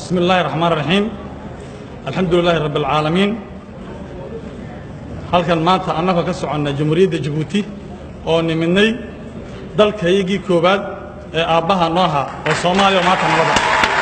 بسم الله الرحمن الرحيم الحمد لله رب العالمين halkan maanta annagoo ka soconna jamhuuriyadda jabuuti oo niminay dalkaygii koowaad ee aabbaha nooha oo soomaaliya oo maanta nabada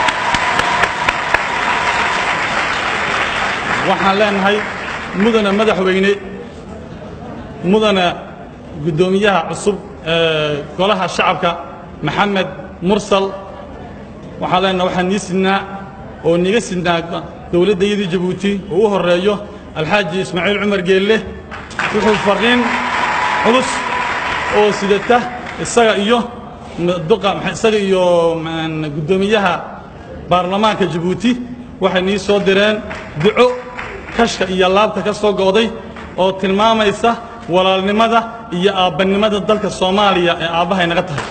waxaan leenahay mudana madaxweyne mudana guddoomiyaha cusub ee golaha shacabka maxamed mursal waxaan leenahay waxaan nii sidnaa oo niga sidnaa dowladdayadii jabuuti oo u horreeyo alxaaji ismaaciil cumar geelle wuxuu farriin culus oo sidata isaga iyo duqa isaga iyo guddoomiyaha baarlamaanka jabuuti waxay nii soo direen duco kashka iyo laabta ka soo go'day oo tilmaamaysa walaalnimada iyo aabbannimada dalka soomaaliya ee aabbahay naga tahay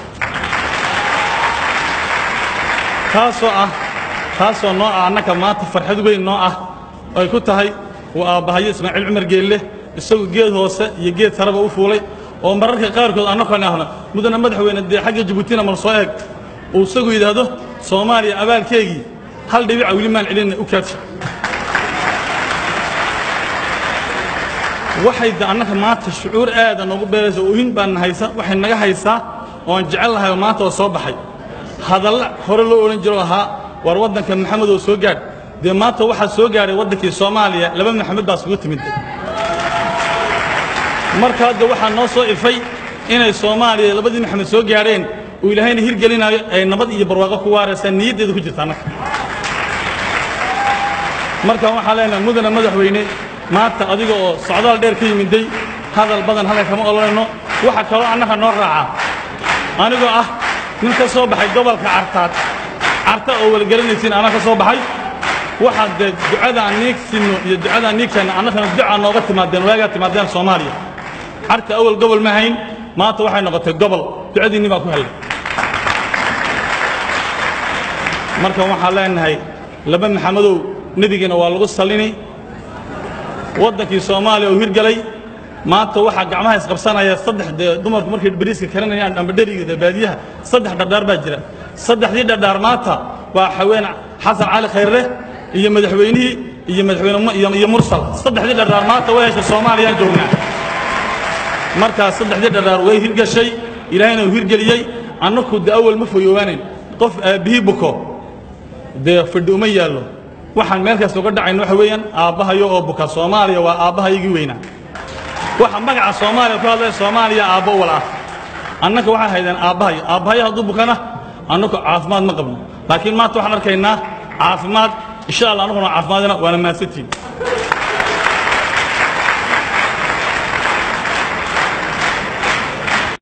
taasoo ah taasoo noo ah annaka maanta farxad weyn noo ah ay ku tahay uu aabbahayo ismaaciil cumar geelle isagu geed hoose iyo geed sareba u fuulay oo mararka qaarkood annakona ahno mudana madaxweyne dee xagga jabuutina mal soo eeg uu isagu yidhaahdo soomaaliya abaalkeegii hal dhibica weli maan celinna u kaadsha waxay de annaka maanta shucuur aada noogu beeraysa oohin baan haysa waxay naga haysaa oon jecel lahay oo maanta oo soo baxay hadalla hore loo odhan jiro ahaa war waddanka maxamed oo soo gaadh dee maanta waxaa soo gaadhay waddankii soomaaliya laba maxamed baa isugu timid marka hadda waxaa noo soo ifay inay soomaaliya labadii maxamed soo gaadheen uu ilaahayna hirgelinaayo ay nabad iyo barwaaqo ku waaraysaa niyaddeedu ku jirta annaka markaan waxaan leenahay mudana madaxweyne maanta adiga oo socdaal dheer ka yimiday hadal badan halka kama olanayno waxa kaloo annaka noo raaca anigoo ah nin ka soo baxay gobolka cartaad carta oo walgaranaysiin anaa ka soo baxay waxaad dee ducadaan niig sinno iyo ducadaan niig keenna annakana ducaa nooga timaadeen waagaa timaadeen soomaaliya carta awal gobol ma hayn maanta waxay noqotay gobol ducadiinni baa ku hellay marka waxaan leenahay laba maxamadow nebigiina waa lagu sallini waddankii soomaaliya oo hirgelay maanta waxaa gacmaha isqabsanaya saddex dee dumarku markay bariiska karanayaan amba dheriga baadiyaha saddex dhardhaar baa jira saddexdii dhardhaar maanta waa xaween xasan cali khayrre iyo madaxweynihii iyo madaxweyne iyo mursal saddexdii dhardhaar maanta way heshay soomaaliyaan joognaa markaas saddexdii dhardhaar way hirgashay ilaahayna uu hirgeliyey annaku de awal ma foyoobaanayn qof aabbihii buko dee fadhi uma yaallo waxaan meel kaas uga dhacayno waxa weeyaan aabbahayo oo buka soomaaliya waa aabbahayagii weynaa waxa magaca soomaaliya ku hadlaya soomaaliya aabbo wal ah annaka waxay haydeen aabbahayo aabbahayo hadduu bukana annaku caafimaad ma qabno laakiin maanta waxaan arkaynaa caafimaad insha allah annaguna caafimaadina waana mahadsantiin